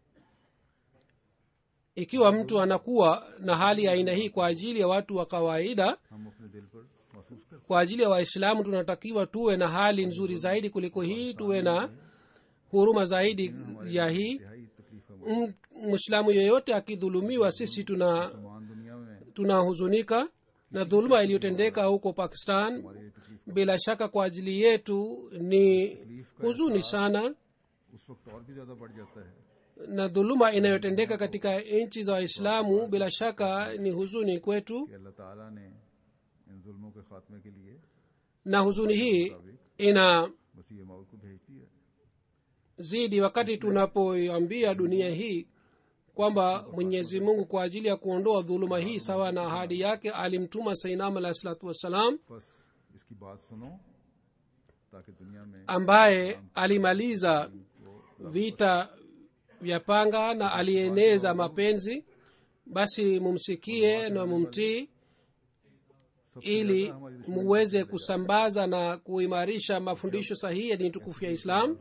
ikiwa mtu anakuwa na hali ya aina hii kwa ajili ya watu wa kawaida हम अपने दिल पर महसूस करते kwa ajili ya waislamu tunatakiwa tuwe na hali nzuri zaidi kuliko hii tuwe na huruma zaidi ya hii हैं इंतहाई तकलीफ है M- mwislamu yeyote akidhulumiwa sisi tuna मुसलमान दुनिया में tunahuzunika na dhuluma iliyotendeka huko pakistan हमारे लिए तकलीफ bila shaka kwa ajili yetu ni huzuni sana उस वक्त और भी ज्यादा बढ़ जाता है na dhuluma inayotendeka katika nchi za waislamu bila shaka ni huzuni kwetu कि अल्लाह ताला ने इन जुल्मों के खात्मे के लिए na huzuni hii ina मसीह मौत को भेज दिया zidi wakati tunapoiambia dunia hii kwamba mwenyezi mungu kwa ajili ya kuondoa dhuluma hii sawa na ahadi yake alimtuma sainam alahi salatu wassalam बस इसकी बात सुनो ताकि दुनिया में ambaye alimaliza vita vya panga na alieneza mapenzi basi mumsikie na mumtii सबसे ili ज्यादा हमारी दुश्मनी muweze kusambaza na kuimarisha mafundisho sahihi ya dini tukufu ya islam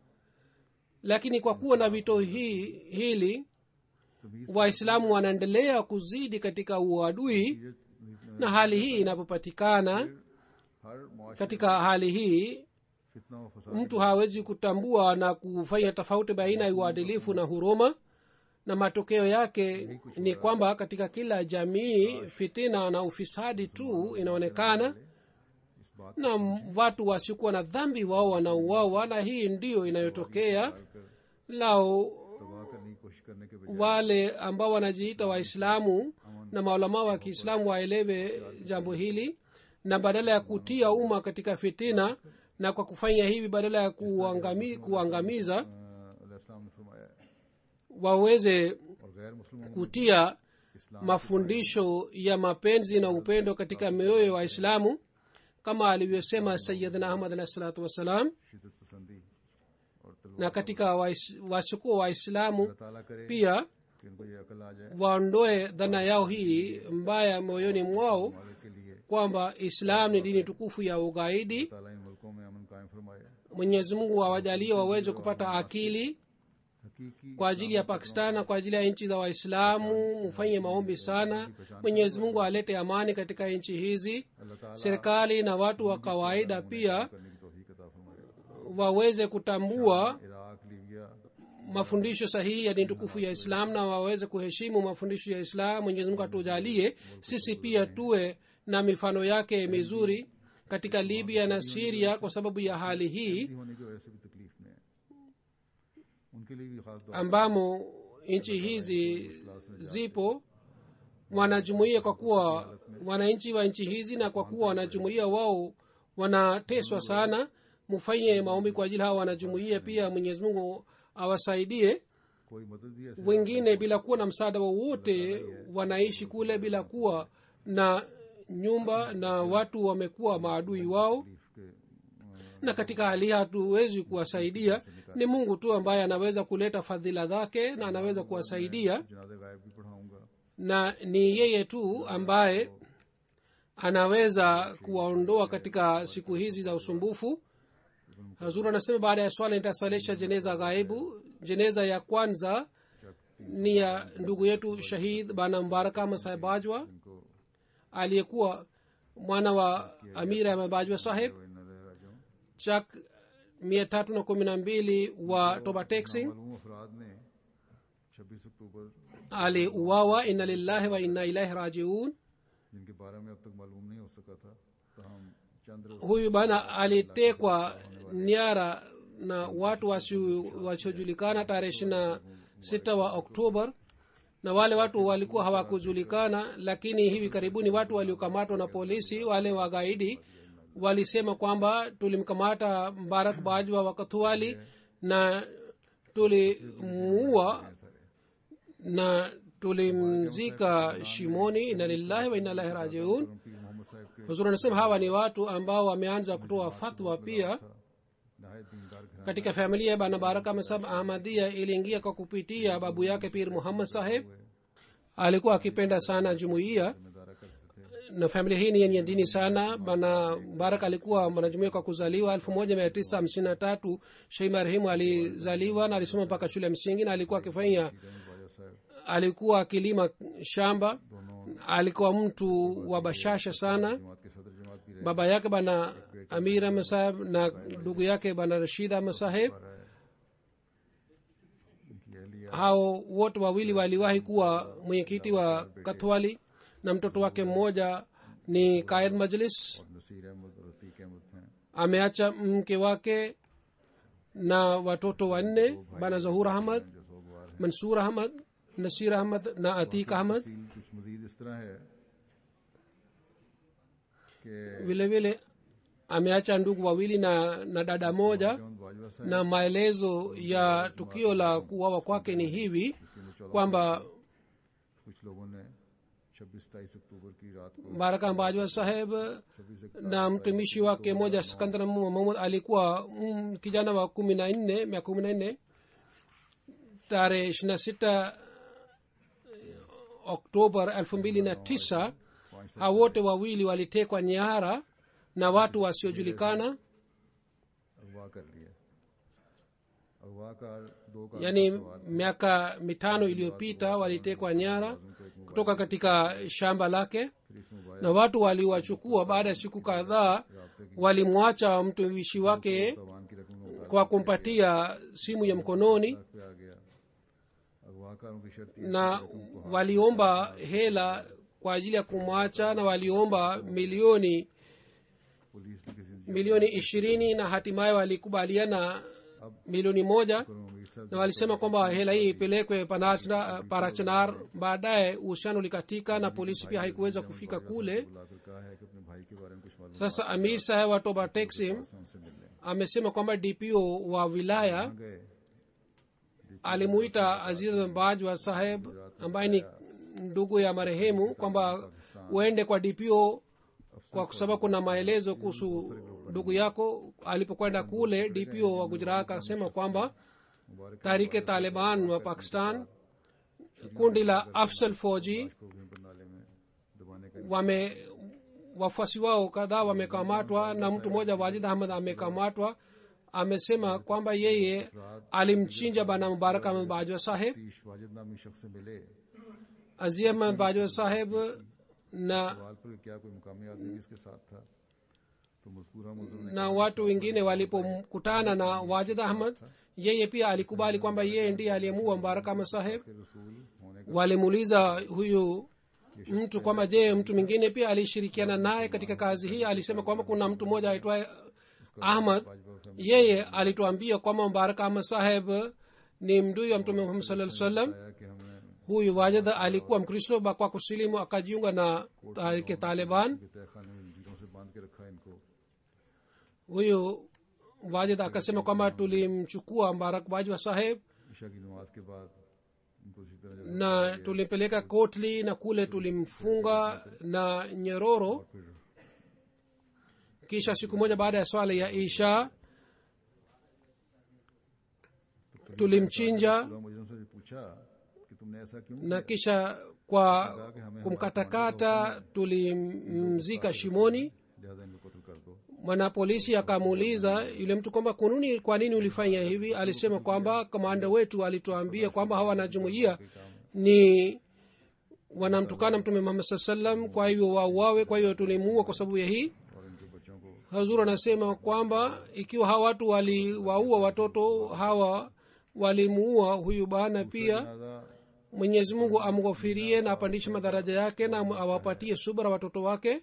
lakini kwa kuwa na vito hii hili तमीज waislamu wanaendelea kuzidi katika uadui na hali hii inapopatikana हर मुआशरे katika hali hii फितना व फसाद mtu hawezi kutambua na kufanya tofauti baina ya uadilifu na huruma na matokeo yake ni kwamba katika kila jamii fitina na ufisadi tu inaonekana इस बात na m- watu wasiokuwa na dhambi wao wanauawa na hii ndiyo inayotokea कर lao तबाह करने की कोशिश करने के बजाय wale ambao wanajiita waislamu na maulamaa wa kiislamu waelewe jambo hili na badala ya kutia umma katika fitina na kwa kufanya hivi badala ya kuangami, kuangamiza अल्लाह इस्लाम ने फरमाया है waweze और गैर मुस्लिमों में kutia इस्लाम mafundisho ya mapenzi na upendo katika mioyo ya waislamu kama alivyosema sayidna ahmad alahi salatu wassalam शिदत पसंदी और तलवार na katika wais- wasiokuwa waislamu अल्लाह ताला करे pia कि इनको ये अकल आ जाए waondoe dhana yao hii mbaya moyoni mwao हमारे के लिए kwamba islam ni dini tukufu ya ugaidi ताला इन मुल्कों में अमन कायम फरमाए mwenyezi mungu awajalie waweze kupata akili हकीकी kwa ajili ya pakistan na kwa ajili ya nchi za waislamu mfanye maombi sana mwenyezi mungu alete amani katika nchi hizi अल्लाह ताला serikali na watu wa kawaida pia करने की तौफीक अता फरमाए waweze kutambua Iraq Libya mafundisho sahihi ya dini tukufu ya islam na waweze kuheshimu mafundisho ya islam mwenyezi mungu atujalie sisi pia tuwe na mifano yake mizuri katika libya na siria kwa sababu ya hali hii Hindi होने की वजह से भी तकलीफ में है उनके लिए भी खास दुआ ambamo nchi hizi zipo wanajumuia kwa kuwa wananchi wa nchi hizi na kwa kuwa wanajumuia wao wanateswa sana mufanye maombi kwa ajili hawa wanajumuia pia mwenyezi mungu awasaidie कोई मदद भी ऐसे wengine bila kuwa na msaada wowote wanaishi kule bila kuwa na nyumba na watu wamekuwa maadui wao तकलीफ के na katika hali hii hatuwezi kuwasaidia ni mungu tu ambaye anaweza kuleta fadhila zake na anaweza kuwasaidia जनाजे गायब भी पढ़ाऊंगा na ni yeye tu ambaye anaweza kuwaondoa katika siku hizi za usumbufu hazur anasema baada ya swala nitasalisha jeneza ghaibu jeneza ya kwanza ni ya ndugu yetu shahid bana mbaraka masahibajwa इनको aliyekuwa mwana wa amir ahmed bajwa saheb वो इन राजों chak mia tatu na kumi na mbili wa toba texing मालूम अफराद ने 26 अक्टूबर aliuawa inna lillahi wa inna ilaihi rajiun जिनके बारे में अब तक मालूम नहीं हो सका था तहम चंद्र huyu bana alitekwa nyara na watu wasi- wasiojulikana tarehe ishirina sita wa oktobar na wale watu walikuwa hawakujulikana lakini hivi karibuni watu waliokamatwa na polisi wale wagaidi walisema kwamba tulimkamata mbarak bajwa wa kathuali na tulimuua na tulimzika shimoni inna lillahi wa inna ilahi rajiun पीर मोहम्मद साहब के huzuri anasema hawa ni watu ambao wameanza kutoa fatwa pia था नहायत दीनदार घराना katika familia ya bana baraka masab ahmadia iliingia kwa kupitia babu yake pir muhammad saheb alikuwa akipenda sana jumuiya जिम्मेदारा करते थे na familia hii ni yenye dini sana bana barak alikuwa mwanajumuia kwa kuzaliwa elfu moja mia tisa hamsini na tatu shei marehemu alizaliwa na alisoma mpaka shule ya msingi na alikuwa akifanya Ahmad बाजा साहब alikuwa akilima shamba दोनों alikuwa mtu wa bashasha sana जमात के सदर जमात भी रहे baba yake bana amir ahmed saheb na ndugu yake bana rashid ahmed saheb रहा है इनकी अहलिया hao wote wawili waliwahi kuwa mwenyekiti wa kathwali na mtoto wake mmoja ni kaid majlis और नसीर अहमद और अतीक अहमद हैं ameacha mke wake na watoto wanne bana zahur ahmad जो सोगवार हैं mansur ahmad nasir ahmad na atik ahmad तफसील कुछ मजीद इस तरह है कि vile vile ameacha ndugu wawili na, na dada moja Ahmad बाजवा साहब na maelezo ya tukio la kuwawa kwake ni hivi जिसके में चौदह kwamba कुछ लोगों ने छब्बीस तेईस अक्टूबर की रात को baraka bajwa saheb छब्बीस na mtumishi wake moja skandar mahmud alikuwa mm, kijana wa kumi na nne mia kumi na nne tarehe ishiri na sita oktobar elfu mbili na tisa hao wote wawili walitekwa nyara na watu wasiojulikana अगवा कर लिया अगवा का दो का yaani miaka mitano iliyopita walitekwa nyara kutoka katika shamba lake फिर इस mobile na watu waliwachukua baada ya siku kadhaa walimwacha mtumishi wake तवान की रकम उतार kwa kumpatia simu ya mkononi पे आ गया अगवाकारों की शर्त ये na waliomba hela kwa ajili ya kumwacha na waliomba milioni police भी किसी milioni ishirini na hatimaye walikubaliana milioni moja करो अमीर साहब na walisema kwamba hela hii ipelekwe Panachna- parachanar baadaye uhusiano ulikatika na polisi pia haikuweza kufika kule बुलाकर कहा है कि अपने भाई के बारे में कुछ मालूम sasa amir saheb wa toba texim से उनसे मिलने amesema kwamba dpo wa wilaya गए alimuita aziz bajwa saheb ambaye ni ndugu ya marehemu kwamba uende kwa dpo kwa sababu kuna maelezo kuhusu ndugu yako alipokwenda kule dpo wa gujarat akasema kwamba मुबारक tarike taliban wa pakistan kundi la afsal foji को भी बरनाले में दबाने का wame wafuasi wao kadhaa wamekamatwa na mtu mmoja wajid ahmad amekamatwa amesema kwamba yeye alimchinja bana mubarak ahmad bajwa saheb तीश वाजिद नामी शख्स से मिले azi ahmad bajwa saheb na सवाल पर क्या कोई मुकामी आदमी किसके साथ था तो मजकूरा मुजर ने na watu wengine walipokutana na wajid ahmad yeye pia alikubali kwamba yeye ndiye aliyemuua mubarak ahmad saheb के रसूल होने का walimuuliza huyu mtu kwamba je mtu mwingine pia alishirikiana naye katika kazi hii alisema kwamba kuna mtu mmoja aitwaye ahmad yeye alituambia kwamba mubarak ahmad saheb ni mdui wa mtume muhammad saa sallam आया कि हमने huyu wajid alikuwa mkristo ba- kwa kusilimu akajiunga na tarike taliban के तहखाने में जंजीरों से बांध के रखा इनको huyu wajid akasema kwamba tulimchukua mbarak bajwa saheb Isha की नमाज के बाद उनको इसी तरह जब na tulimpeleka kotli na kule tulimfunga na nyororo फिर kisha siku moja baada ya swala ya isha tulimchinja खुदा मुजरम से पूछा कि तुमने ऐसा क्यों na kisha kwa kumkatakata tulimzika shimoni लिहाजा इनको कत्ल कर दो mwanapolisi akamuuliza yule mtu kwamba kununi kwa nini ulifanya hivi alisema kwamba kamanda wetu alituambia kwamba hawa wanajumuia ni wanamtukana mtume muhammad saa salam kwa hivyo wauawe kwa hiyo tulimuua kwa sababu ya hii और इनके बच्चों को hazur anasema kwamba ikiwa hawa watu waliwaua watoto hawa walimuua huyu bana pia जनाजा mwenyezi mungu amghofirie na apandishe madaraja yake na awapatie subra watoto wake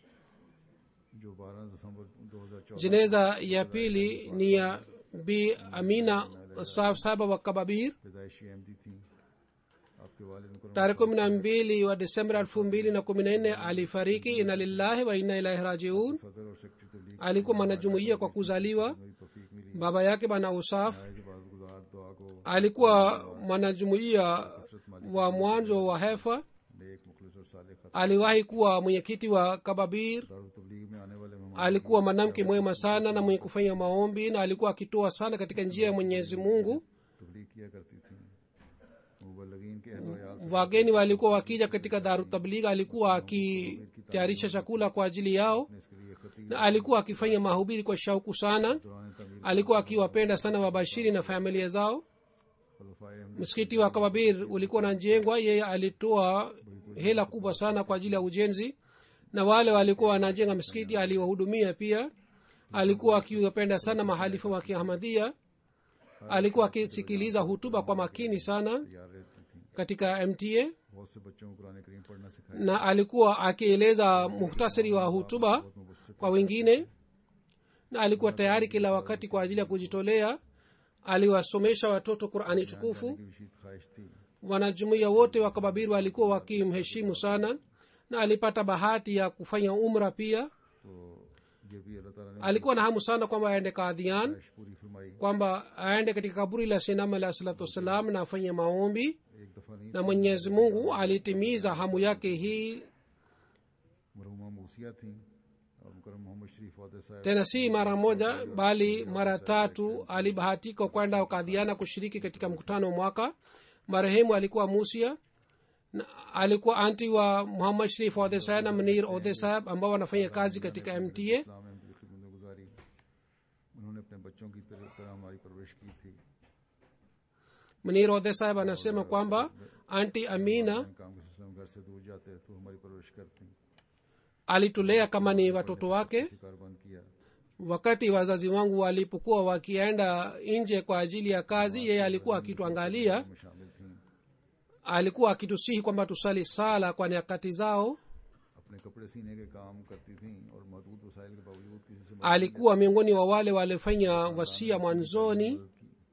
जो 12 दिसंबर 2014 jeneza ya pili ni ya bi amina sahab saba wa kababir पैदाइशी अहमदी थी आपके वालिद मुकरम tarehe kumi na mbili wa desemba elfu mbili na kumi na nne alifariki ina lillahi wa inna ilahi rajiun सदर और secretary तबलीग alikuwa mwanajumuia kwa kuzaliwa मेरी तौफीक मिली baba yake bana usaf आज बाज गुजार दुआ को alikuwa mwanajumuia wa mwanzo wa hefa नेक मुखलिस और साले खत aliwahi kuwa mwenyekiti wa kababir Darul तबलीग में आने वाले मेहमान alikuwa mwanamke mwema sana na mwenye kufanya maombi na alikuwa akitoa sana katika njia ya mwenyezi mungu तबलीग किया करती थी मुबलगिन के अहलो याल से wageni walikuwa wakija katika daru tabligh alikuwa akitayarisha chakula kwa ajili yao ने इसके लिए खतीब na alikuwa akifanya mahubiri kwa shauku sana दौरान तमीर alikuwa akiwapenda sana wabashiri na familia zao खलफाए Ahmadi msikiti wa kababir ulikuwa unajengwa yeye alitoa hela kubwa sana kwa ajili ya ujenzi na wale walikuwa wanajenga msikiti aliwahudumia pia alikuwa akiwapenda sana mahalifa wa kiahmadhia alikuwa akisikiliza hutuba kwa makini sana तैयार रहती थी katika mta बहुत से बच्चों को कुरान करीम पढ़ना सिखाया na alikuwa akieleza muhtasari wa hutuba बहुत Mubassir kwa wengine na alikuwa tayari kila wakati kwa ajili ya kujitolea aliwasomesha watoto qurani tukufu की विशीत ख्वाहिश थी wanajumuiya wote wa kababiri walikuwa wakimheshimu sana na alipata bahati ya kufanya umra pia तो ये भी अल्लाह ताला ने alikuwa na hamu sana kwamba aende kadhian ख्वाहिश पूरी फरमाई kwamba aende katika kaburi la sinam alah salatu wassalam na afanye maombi एक दफा नहीं na mwenyezi mungu alitimiza hamu yake hii मरहुमा मूसिया थी और मुकरम मोहम्मद शरीफ वादे साहब tena si mara moja bali mara tatu alibahatika kwenda kadhiana kushiriki katika mkutano wa mwaka marehemu alikuwa musia na alikuwa anti wa muhammad sharif odhe saheb na mnir odhe saheb ambao wanafanya kazi katika mta इस्लाम में की खिदमत गुजारी उन्होंने अपने बच्चों की तरह तरह हमारी परवरिश की थी mnir odhe saheb anasema kwamba anti amina हम काम के सिलसिले में घर से दूर जाते तो हमारी परवरिश करती alitulea kama ni watoto wake शिकार बंद किया wakati wazazi wangu walipokuwa wakienda nje kwa ajili ya kazi yeye alikuwa akituangalia में शामिल थी alikuwa akitusihi kwamba tusali sala kwa nyakati zao अपने कपड़े सीने के काम करती थी और महदूद वसाइल के बावजूद किसी से मदद alikuwa miongoni wa wale walifanya wasia mwanzoni की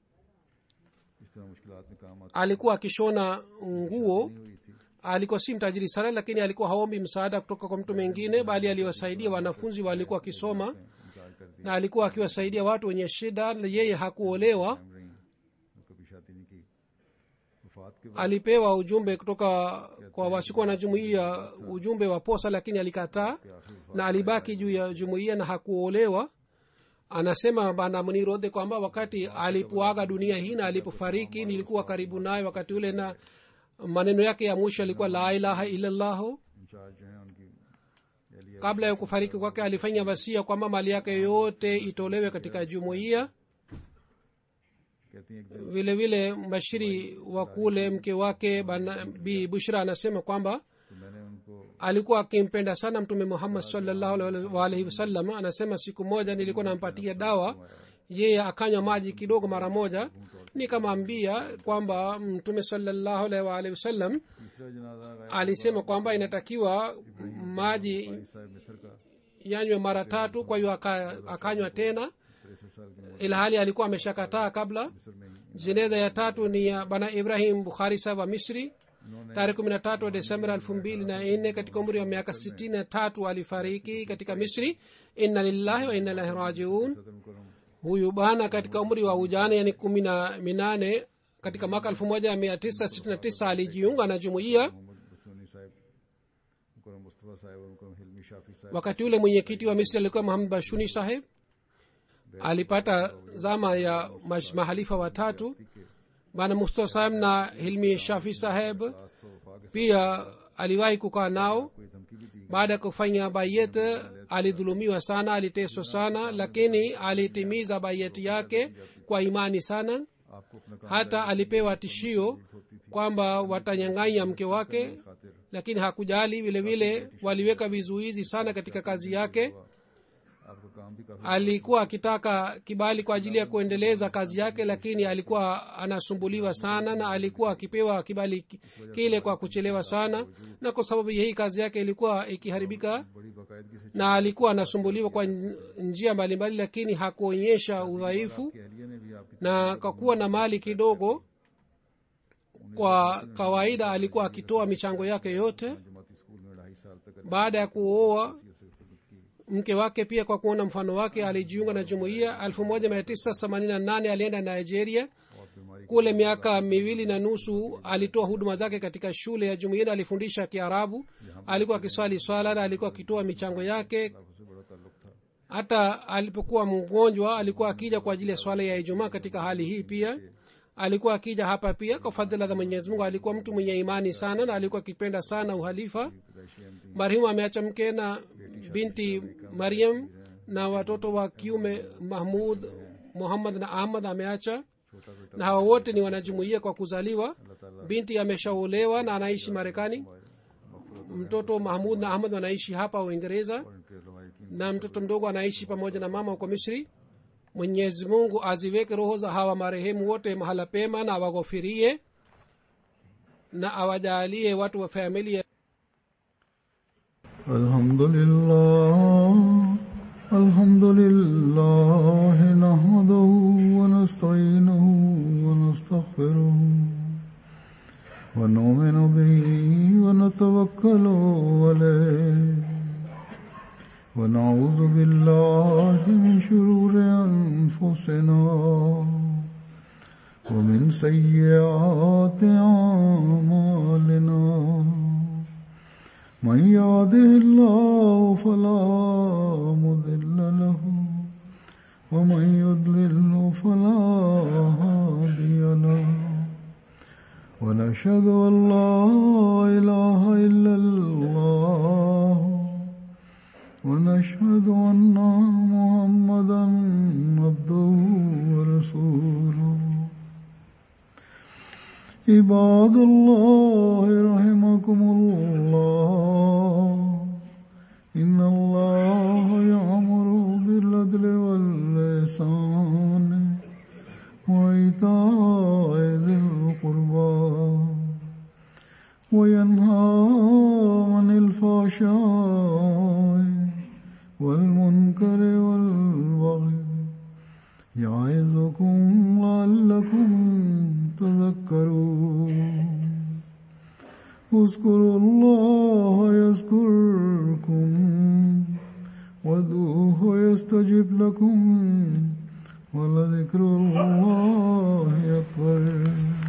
इस तरह मुश्किलात में काम आती alikuwa akishona nguo हुई थी alikuwa si mtajiri sana lakini alikuwa haombi msaada kutoka kwa mtu mwingine bali aliwasaidia wanafunzi walikuwa wakisoma इनकार कर दिया na alikuwa akiwasaidia watu wenye shida na yeye hakuolewa कायम रही और कभी शादी नहीं की वफात के बाद alipewa ujumbe kutoka kwa wasikuwa na jumuiya ujumbe wa posa lakini alikataa के आखिर na alibaki juu ya jumuiya na hakuolewa anasema bana mnirodhe kwamba wakati alipoaga dunia hii na alipofariki nilikuwa karibu naye wakati ule na maneno yake ya mwisho alikuwa la ilaha illallahu incharge जो है उनकी Elia kabla ya kufariki kwake alifanya wasia kwamba mali yake yote itolewe katika jumuiya कहती हैं एक दिन vile vile mbashiri wa kule mke wake bana bi bushra anasema kwamba तो मैंने उनको alikuwa akimpenda sana mtume muhammad salllahu alaihi wasallam anasema siku moja nilikuwa nampatia dawa yeye akanywa maji kidogo mara moja nikamwambia kwamba mtume salllahu alaihi waalihi wasallam तीसरा जनाजा गायब alisema kwamba inatakiwa maji साहब मिस्र का yanywe mara tatu kwa hiyo aka- akanywa tena तिरसठ साल की उम्र ilhali alikuwa ameshakataa kabla मिस्र में ही jeneza ya tatu ni ya bana ibrahim bukhari sahab wa misri उन्होंने tarehe kumi na tatu wa desemba elfu mbili na nne katika umri wa miaka sitini na tatu alifariki katika misri inna lillahi wa inna ilahi rajiun सदर मुकरम huyu bana katika umri wa ujana yani kumi na minane katika mwaka 1969 alijiunga na jumuiya Mohammad बसोनी साहब मुकरम मुस्तफ़ा साहब और मुकरम हिलमी शाफी साहब wakati ule mwenyekiti wa misri alikuwa muhammad bashuni saheb alipata zama ya mash- mahalifa watatu bana mustafa saheb na hilmi shafi saheb सौ वफा के pia aliwahi kukaa nao कोई धमकी भी दी baada ya kufanya bayet alidhulumiwa sana aliteswa sana lakini alitimiza bayeti yake kwa imani sana आपको अपना काम hata alipewa tishio kwamba watanyang'anya mke wake खातिर lakini hakujali vile vile waliweka vizuizi sana katika kazi yake आपका काम भी काफी alikuwa akitaka kibali kwa ajili ya kuendeleza kazi yake lakini alikuwa anasumbuliwa sana na alikuwa akipewa kibali ki- kile kwa kuchelewa sana na kwa sababu hii kazi yake ilikuwa ikiharibika बड़ी बाकायदगी से na alikuwa anasumbuliwa kwa nj- njia mbalimbali lakini hakuonyesha udhaifu अहलिया ने भी आपकी na kwa kuwa na mali kidogo kwa kawaida alikuwa akitoa michango yake yote जमाती school में ढाई साल तक baada ya kuoa अरबिया से खिदमत की mke wake pia kwa kuona mfano wake alijiunga na jumuiya 1988 alienda nigeria और बीमारी kule miaka miwili na nusu alitoa huduma zake katika shule ya jumuiya na alifundisha kiarabu alikuwa akiswali swala na alikuwa akitoa michango yake से बड़ा ताल्लुक था hata alipokuwa mgonjwa alikuwa akija kwa ajili ya swala ya ijumaa katika hali hii pia alikuwa akija hapa pia kwa fadhila za mwenyezi mungu alikuwa mtu mwenye imani sana na alikuwa akipenda sana uhalifa पैदाइशी Ahmadi marehemu ameacha mke na binti mariam na watoto wa kiume mahmud muhammad na ahmad ameacha छोटा बेटा na hawa wote ni wanajumuia kwa kuzaliwa अल्लाह ताला binti ameshaolewa na anaishi marekani मगफरत mtoto mahmud na ahmad wanaishi hapa uingereza और इनके उलमा यकीन na mtoto mdogo anaishi pamoja na mama huko misri mwenyezi mungu aziweke roho za hawa marehemu wote mahala pema na awaghofirie na awajalie watu wa familia الحمد لله الحمد لله نحمده ونستعينه ونستغفره ونؤمن به ونتوكل عليه ونعوذ بالله من شرور أنفسنا ومن سيئات أعمالنا من يهده الله فلا مضل له ومن يضلل فلا هادي له ونشهد ان لا اله الا الله ونشهد ان محمدا عبده ورسوله عباد الله رحمكم الله إن الله يأمر بالعدل واللسان وإيتاء ذي القربى وينهى عن الفحشاء والمنكر والبغي يعظكم لعلكم تذكرون اذكروا الله يذكركم وادعوه يستجب لكم ولذكر الله أكبر